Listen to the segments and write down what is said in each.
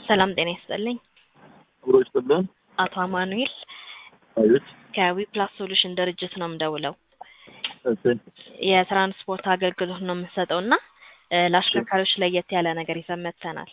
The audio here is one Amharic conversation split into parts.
ሰላም ጤና ይስጥልኝ። አብሮ ይስጥልን። አቶ አማኑኤል አቤት። ከዊፕላስ ሶሉሽን ድርጅት ነው የምደውለው። እሺ የትራንስፖርት አገልግሎት ነው የምንሰጠው እና እ ለአሽከርካሪዎች ለየት ያለ ነገር ይዘን መጥተናል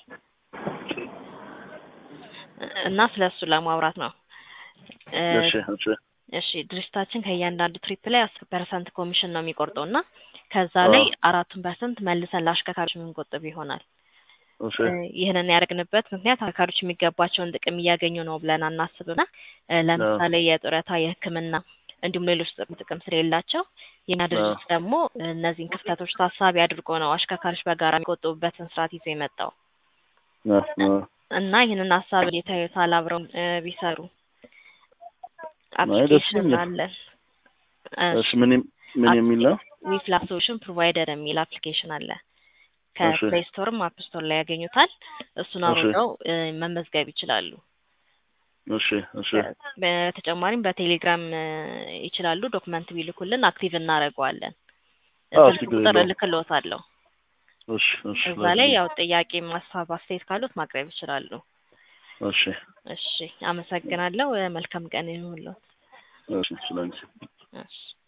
እና ስለ እሱ ለማውራት ነው። እ እሺ እሺ እሺ ድርጅታችን ከእያንዳንዱ ትሪፕ ላይ አስር ፐርሰንት ኮሚሽን ነው የሚቆርጠው እና ከዛ ላይ አራቱን ፐርሰንት መልሰን ለአሽከርካሪዎች የምንቆጥብ ይሆናል። እሺ እ ይህንን ያደረግንበት ምክንያት አሽከርካሪዎች የሚገባቸውን ጥቅም እያገኙ ነው ብለን አናስብና እ ለምሳሌ የጡረታ፣ የሕክምና እንዲሁም ሌሎች ጥቅም ጥቅም ስለሌላቸው የኛ ድርጅት ደግሞ እነዚህን ክፍተቶች ታሳቢ አድርጎ ነው አሽከርካሪዎች በጋራ የሚቆጥቡበትን ስርዓት ይዞ የመጣው አ አ እና ይህንን ሀሳብ የታዩታል አብረው እ ቢሰሩ አይ ደስ አፕሊኬሽን ይለኛል። አለን እሺ ምን የም- ምን የሚል ነው? ዊፕላስ ሶሉሽን ፕሮቫይደር የሚል አፕሊኬሽን አለ። እሺ ከፕሌይ ስቶርም አፕ ስቶር ላይ ያገኙታል። እሱን እሺ አውርደው እ መመዝገብ ይችላሉ። እሺ እሺ በተጨማሪም በቴሌግራም እ ይችላሉ። ዶክመንት ቢልኩልን አክቲቭ እናደርገዋለን። አዎ ስልክ ችግር ቁጥር የለውም። እልክልዎታለሁ። እሺ እሺ እዛ ላይ ላኪልኝ። ያው ጥያቄ፣ ሀሳብ፣ አስተያየት ካሉት ማቅረብ ይችላሉ። እሺ እሺ አመሰግናለሁ። እ መልካም ቀን ይሁንልዎት። እሺ ስለዚህ እሺ